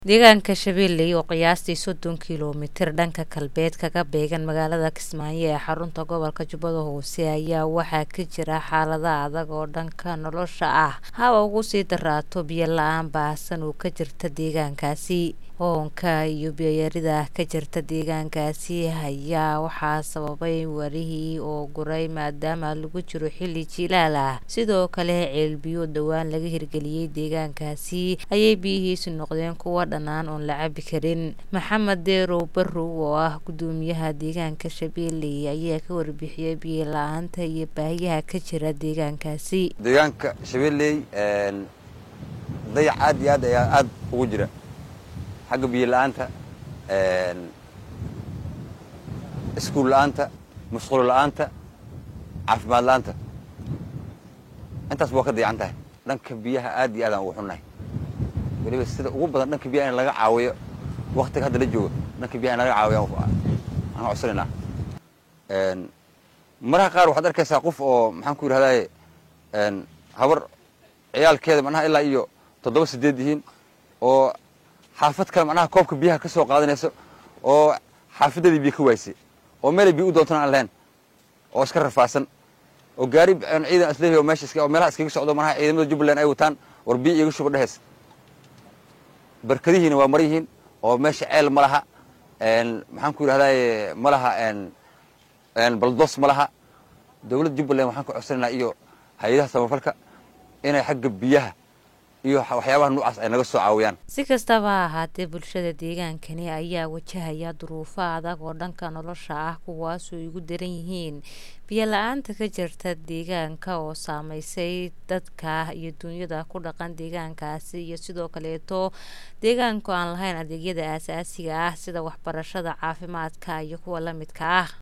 deegaanka shabeelle oo qiyaastii soddon kiiloomitir dhanka galbeed kaga beegan magaalada kismaayo ee xarunta gobolka jubbada hoose ayaa waxaa ka jira xaalada adag oo dhanka nolosha ah haba ugu sii daraato biyo la-aan baahsan oo ka jirta deegaankaasi oonka iyo biyoyarida ka jirta deegaankaasi ayaa waxaa sababay warihii oo guray maadaama lagu jiro xilli jilaal ah sidoo kale ceelbiyo dhowaan laga hirgeliyey deegaankaasi ayay biyihiisu noqdeen kuwa dhanaan oon la cabi karin maxamed deerow barrow oo ah gudoomiyaha deegaanka shabeelle ayaa ka warbixiyey biyo la-aanta iyo baahiyaha ka jira deegaankaasi deegaanka shabeelley dayac aad iyo aad ayaa aad ugu jira xagga biyo la-aanta iskuul la-aanta musqulo la-aanta caafimaad la-aanta intaas waa ka dayacan tahay dhanka biyaha aad iyo aad aan ugu xunnahay weliba sida ugu badan dhanka biyaha in laga caawiyo waktiga hadda la joogo dhanka biyaha in laga caawiyo aan codsanaynaa maraha qaar waxaad arkaysaa qof oo maxaan ku yidhahdaye habar ciyaalkeeda macnaha ilaa iyo toddoba sideed yihiin oo xaafad kale macnaha koobka biyaha ka soo qaadanayso oo xaafadeedii biyo ka waysay oo meelay biyo u doontana aan lahayn oo iska rafaasan oo gaari ciidan isleeyahay oo meesha oo meelaha iskaga socdo manaha ciidamada jubbaland ay wataan war biyo iiga shuba dheheys barkadihiina waa mar yihiin oo meesha ceel ma laha maxaan ku yidhahdaye ma laha baldos ma laha dowladda jubbaland waxaan ka codsanaynaa iyo hay-adaha samafalka inay xagga biyaha iyo waxyaabaha noocaas ay naga soo caawiyaan si kastaba ha ahaatee bulshada deegaankani ayaa wajahaya duruufo adag oo dhanka nolosha ah kuwaasoo igu daran yihiin biyo la-aanta ka jirta deegaanka oo saameysay dadka iyo dunyada ku dhaqan deegaankaasi iyo sidoo kaleeto deegaanku aan lahayn adeegyada aasaasiga ah sida waxbarashada caafimaadka iyo kuwa la midka ah